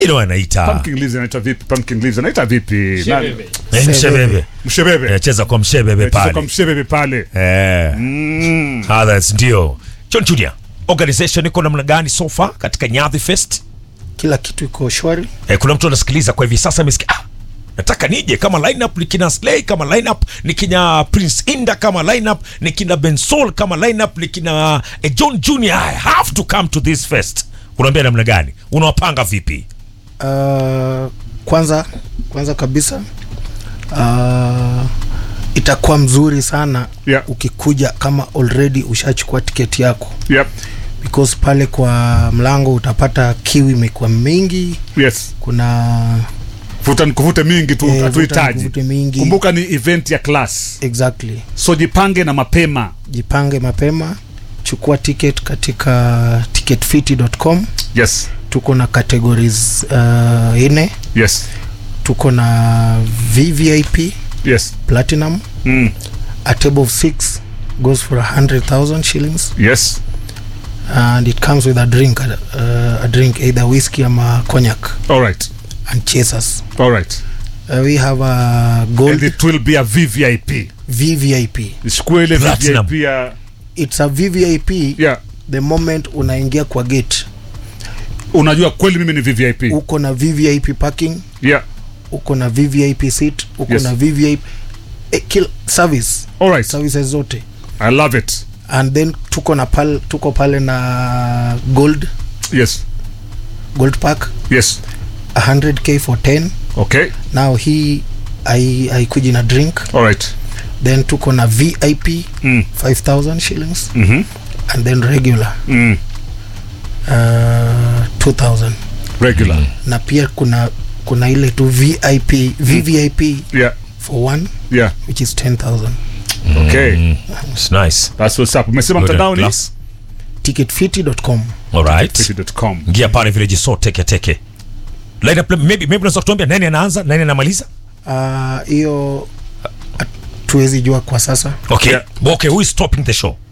ilo anaita Pumpkin leaves anaita vipi? Pumpkin leaves anaita vipi? Shebebe. Eh, mshebebe Mshebebe. Eh, cheza kwa mshebebe Cheza kwa pale mshebebe pale. Eh. Mm. others ndio John Junior organization iko namna gani so far katika Nyadhi Fest kila kitu iko shwari eh, kuna mtu anasikiliza kwa hivi sasa amesikia ah, nataka nije kama lineup ni kina Slay kama lineup ni kina Prince Inda kama lineup ni kina Bensol kama lineup ni kina eh, John Junior I have to come to this fest unaambia namna gani unawapanga vipi uh, kwanza kwanza kabisa uh, itakuwa mzuri sana Yeah. ukikuja kama already ushachukua tiketi yako Yep. because pale kwa mlango utapata kiwi imekuwa mingi Yes. kuna Vuta nikuvute mingi tu Eh, vuta hatuhitaji. nikuvute mingi. Kumbuka ni event ya class. exactly So jipange na mapema. jipange mapema chukua ticket katika ticketfiti.com Yes. tuko na categories uh, ine Yes. tuko na vvip Yes. platinum Mm. a table of six goes for a hundred thousand shillings Yes. and it comes with a drink uh, a drink either whiskey ama cognac All right. and chasers All right. uh, we have a gold And it will be a VVIP. vvip Isikue ile Platinum. VVIP ya it's a vvip yeah. the moment unaingia kwa gate Unajua kweli mimi ni VVIP. uko na vvip parking Yeah. uko na vvip seat uko Yes. na vvip eh, kill service All right. services zote I love it. and then tuko na pal, tuko pale na gold Yes. gold pack Yes. 100k for 10 Okay. now hii ai- haikuji na drink All right. then tuko na vip Mm. 5000 shillings Mhm. and then regular Mm. uh, 2000 Regular. na pia kuna kuna ile tu vip vvip Yeah. for one Yeah. which is 10000 Okay. it's nice That's what's up. Umesema Good mtandao ni class. ticketfiti.com all right Fiti.com. ingia pale vile jiso teke teke lineup maybe maybe unaweza kutuambia nani anaanza nani anamaliza Ah, hiyo uh, tuwezi jua kwa sasa okay Yeah. okay who is stopping the show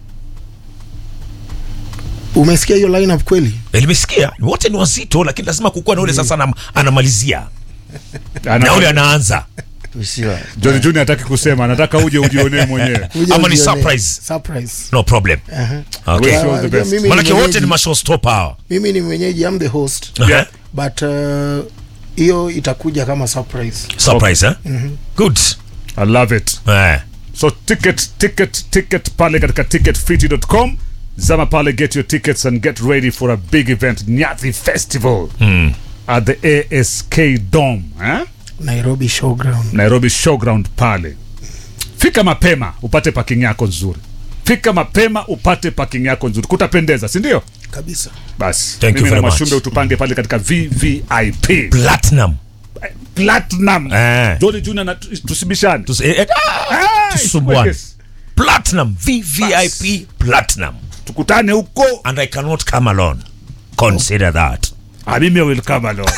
umesikia hiyo lineup kweli Eh, nimesikia wote ni wazito lakini lazima kukuwa na ule sasa anam, anamalizia Ana- na ule anaanza Usiwa. John Junior hataki kusema, anataka uje ujionee mwenyewe. Kuja Ama ni ujione. surprise? surprise no problem Aha. okay Wish you all the Ah, best. mimi ni manake wote mwenyeji- ni mashowstopper hawa mimi ni mwenyeji am the host Yeah. but uh, hiyo itakuja kama surprise surprise eh good I love it. eh So ticket, ticket, ticket pale katika ticketfiti.com. Zama pale, get your tickets and get ready for a big event, Nyati Festival at the ASK Dome. Eh? nairobi showground Nairobi Showground pale. Fika mapema upate parking yako nzuri. Fika mapema upate parking yako nzuri. Kutapendeza, si ndio? kabisa Basi. Thank you mimi na very much. Mashumbe utupange pale katika VVIP. platinum Platinum. Eh. Jolly Junior na tusibishane. Tus- eh, eh, ah, Ah, tusumbuane yes. platinum vvip platinum Tukutane huko. and i cannot come alone consider that Ah, mimi will come along.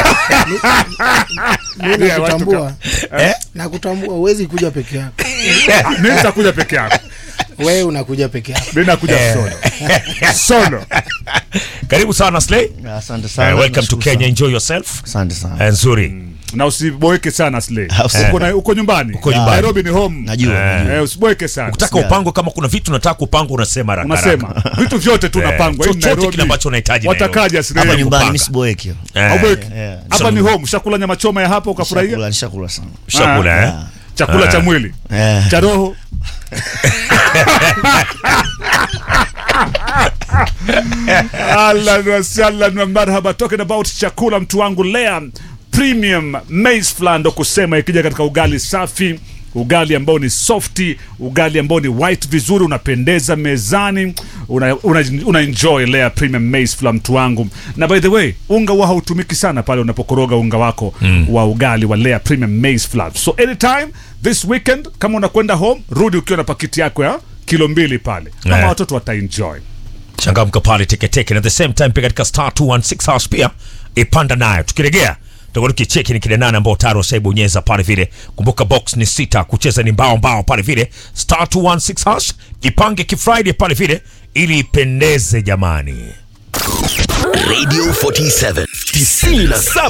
mi Yeah, watu nakutambua eh? nakutambua huwezi kuja peke yako Ah, mimi nitakuja peke yangu. wewe unakuja peke yako Mimi nakuja solo. Solo. karibu sana slay Asante sana. uh, welcome to nashukuru kenya sana. enjoy yourself Asante sana. Eh, nzuri Na usiboeke sana Slay. Usi- Uko na uko nyumbani. Uko nyumbani. Nairobi ni home. Najua. Eh. najua. Eh, usiboeke sana. ukitaka Yeah. upango kama kuna vitu unataka kupanga unasema haraka Unasema haraka. vitu vyote tu Eh, napangwa. Hii ni chochote Nairobi. kile ambacho unahitaji Nairobi. Watakaja Slay. Hapa nyumbani kupanga. mimi siboeki. Eh, Hauboeki. yeah. Hapa ni home. Ushakula nyama choma ya hapa ukafurahia? Nishakula, nishakula sana. chakula eh? Ah. Chakula Ah. cha mwili. Eh. Cha roho. Ahlan wa sahlan wa marhaba talking about chakula mtu wangu lea premium maize flour ndo kusema ikija katika ugali safi ugali ambao ni softi ugali ambao ni white vizuri unapendeza mezani una, una, una enjoy lea premium maize flour mtu wangu na by the way unga huwa hautumiki sana pale unapokoroga unga wako mm. wa ugali wa lea premium maize flour so anytime this weekend kama unakwenda home rudi ukiwa na pakiti yako ya kilo mbili pale kama Eh. watoto wataenjoy changamka pale teketeke na at the same time pia katika star 216 house pia ipanda nayo tukiregea tutakuwa tukicheki ni kile nane ambao tayari washaibonyeza pale vile kumbuka box ni sita kucheza ni mbao mbao pale vile star 216 hash jipange kifriday pale vile ili ipendeze jamani Radio 47 97